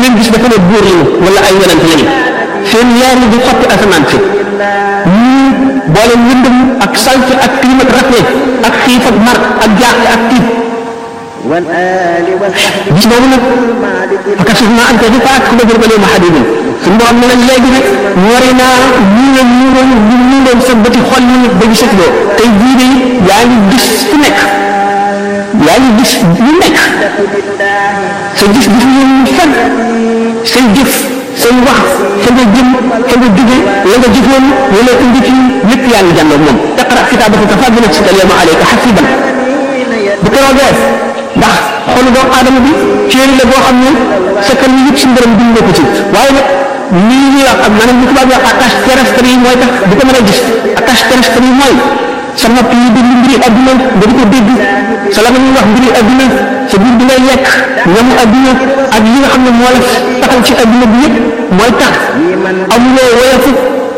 leen gis dafa ne buur lañu wala ay yonent lañu seen leer yi di xotti asamaan si ñii boole lëndëm ak salte ak climat rafet ak xiif ak mar ak jaaxle ak tiit gis boobu nag fakasif naa ante di faak ba jël ba lee ma xadidin suñu borom ne la léegi nag ñori naa ñu leen ñu doon ñu doon sa bëti xol yi ba gisatuloo tey jii de yaa ngi gis fu nekk yaa ngi gis lu nekk sa gis gis ñu fen say jëf say wax fa nga jëm fa nga jóge la nga jëfoon wala indi ci lépp yaa ngi jàndoog moom iqra kitaabaka kafaa bi nafsika al-yawma alayka hasiban bu keroogee ndax xolu doomu aadama bi téere la boo xam ne sa kan yi yëpp si mbërëm bind na ko ci waaye nag lii ñuy wax ak maanaam li tubaab yi wax attache terrestre yi mooy tax di ko mën a gis attache terrestre yi mooy sa nopp yi déglu mbiri adduna nga di ko dégg sa la ñuy wax mbiri adduna sa biir bi ngay lekk ñamu adduna ak yi nga xam ne moo la taxal ci adduna bi yëpp mooy tax amuloo woyofu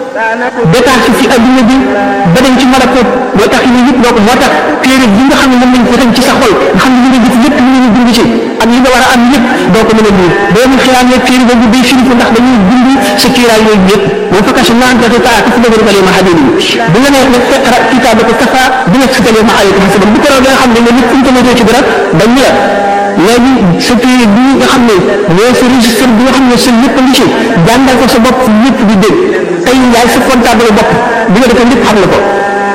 détaché ci adduna bi ba dem ci malakut mooy tax yooyu yëpp doo ko moo tax téere bi nga xam ne moom lañ ko tënk ci sa xol nga xam ne li nga gis lépp li nga bind ci ak yi nga war a am yëpp doo ko mën a lire boo mu xiyaamee téere boobu day firiku ndax dañuy bind sa kiiraay yooyu yëpp moo fa kasi naan dafa taa ka fi dëgër balee ma xadee nii bu nga ne nag iqra kitaabaka kafa bi nga sitalee ma alayka xasiban bu keroog nga xam ne nga nit internet ci dara dañ la léegi sa téere bi nga xam ne mooy sa registre bi nga xam ne sa lépp ngi ci jàngal ko sa bopp lépp di dégg tey yaay sa comptable bopp bi nga defee lépp xam na ko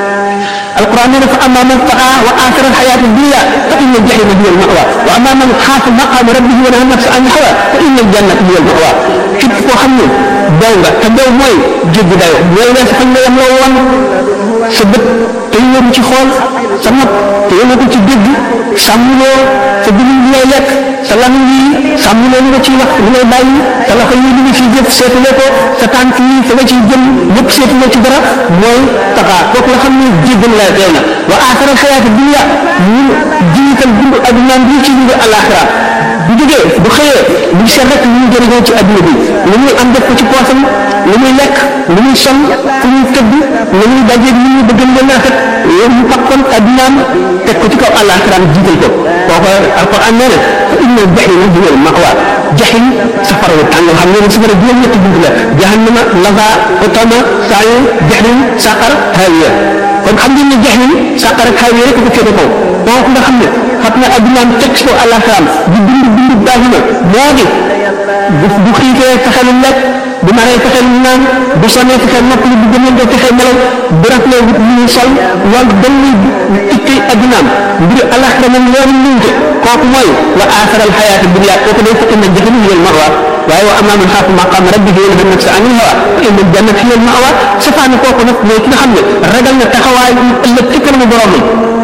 القرآن يقول فأما من طغى وآثر الحياة الدنيا فإن الجحيم هي المأوى وأما من خاف مقام ربه ونهى النفس عن الهوى فإن الجنة هي المأوى képp koo xam ne daw nga te daw mooy jéggi dayo mooy wees fañ la yam loo woon sa bët te yóbbu ci xool sa nopp te yóbbu ko ci dégg sàmmuloo sa dugub bi ngay lekk sa lamiñ yi sàmmuloo li nga ciy wax li ngay bàyyi sa loxo yi li nga ciy jëf seetuloo ko sa tànk yi fa nga ciy jëm lépp seetuloo ci dara mooy taxaa kooku nga xam ne jéggal la teew na wa aaxara xayaati dunya ñu jiital dund adduna bi ci dund alaxira bu jógee bu xëyee bu seet rek lu ñu jëriñoo ci adduna bi lu muy am def ko ci poosam lu muy lekk lu muy sol fu muy tëdd lu muy dajeeg lu muy bëgg leen rafet loolu mu fakkoon addunaam teg ko ci kaw àllaaxiraam jiital ko kooku alquran nee na fa inna jahima hiya al mawa jahim safara wu tàng xam ne safara juróom ñetti bunt la jahannama laza utama saayu jahim saqar hawiya kon xam ngeen ne jahim saqar ak hawiya rek ko féete kaw kooku nga xam ne fat na addunaam teg ci kaw àllaaxiraam di dund dund daahima moo di bu bu xiifee fexe lu lekk bu naree fexe lu naan bu sonnee fexe noppali bu gëmee nga fexe nelaw bu raflee wut lu ñuy sol loolu dañ lay ittee addunaam mbir alaxira moom loolu luñ ko kooku mooy wa aaxaral xayaata dunya kooku day fa inna jahannama hiya al-ma'wa waaye wa ammaa man xaafa maqaama rabbihi wa nahaa nafsa anil hawaa fa inna al-jannata hiya al-ma'wa safaani kooku nag mooy ki nga xam ne ragal na taxawaay ëllëg ci kanamu boromam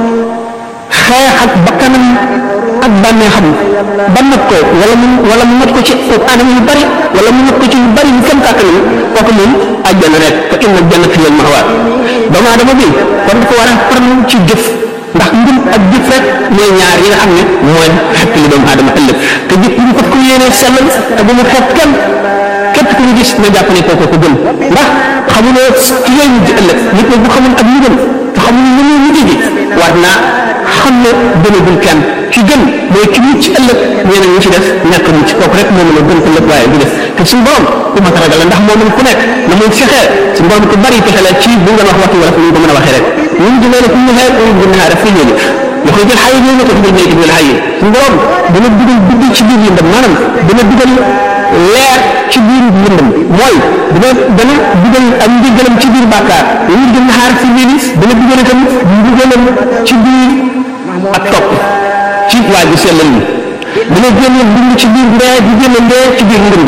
xeex ak bakkanam ak bànneexam ba not ko wala mu wala mu not ko ci anam yu bari wala mu not ko ci yu bari yu kenn kàttanam kooku moom àjjana rek fa inna jannata hiya al-ma'wa doomu aadama bi kon dafa war a farlu ci jëf ndax ngëm ak jëf rek mooy ñaar yi nga xam ne mooy xekk li doomu aadama ëllëg te jëf ñu ko ko yéenee sellal te bu mu xeeb kenn képp ku ñu gis na jàpp ne kooku ko gën ndax xamuloo ci yooyu mujj ëllëg nit ñi bu xamul ak ñu gën te xamul lu muy mujj ji war naa xam ne gënagul kenn ki gën mooy ki mucc ëllëg ñeneen ñi ci def ñàkk mucc kooku rek moom la gën ëllëg waaye du def te suñu borom ku mat a ragal la ndax moom ku nekk na muy fexee suñu borom ku bari pexe la ci bu nga wax waxtu wala ñu ko mën a waxee rek ñun di leen ku ñu xeer ñu gën naa def fi ñëw يخرج الحي من يخرج الميت من الحي borom dana dugal guddi ci biir lëndëm maanaam dana dugal leer ci biir lëndëm mooy dana dana dugal ak ndigalam ci biir bàkkaar ñu gën xaar fi biir dana dugal itam ndigalam ci biir ak topp ci waa ji sellal ni dana génne dund ci biir ndee di génne ndee ci biir ndënd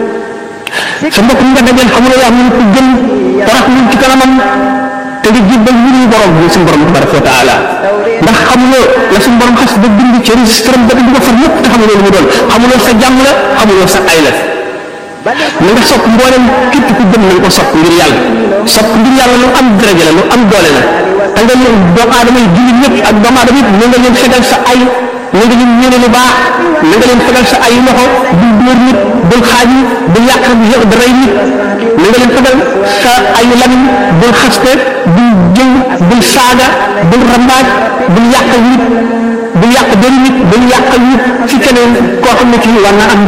sa mbokk nga dajal xamuloo yaa mun ko gën torox lu ci kanamam te nga jébbal ñu ñu borom bi suñu borom tabaraka wa taala ndax xamuloo la suñu borom xas ba bind ci registre ba di ko far lépp te xamuloo lu mu doon xamuloo sa jàmm la xamuloo sa ay la na nga sopp mboolem képp ku gëm na nga ko sopp ngir yàlla sopp ngir yàlla lu am daraja la lu am doole la te nga leen doomu aadama yi jullit ñëpp ak doomu aadama yëpp na nga leen fegal sa ay na nga leen ñëne lu baax na nga leen fegal sa ay loxo bul dóor nit bul xaaj nit bul yàq yow da rey nit na nga leen fegal sa ay lamiñ bul xaste bul jëw bul saaga bul rambaaj bul yàq nit bul yàq benn nit bul yàq nit ci keneen koo xam ne kii war na am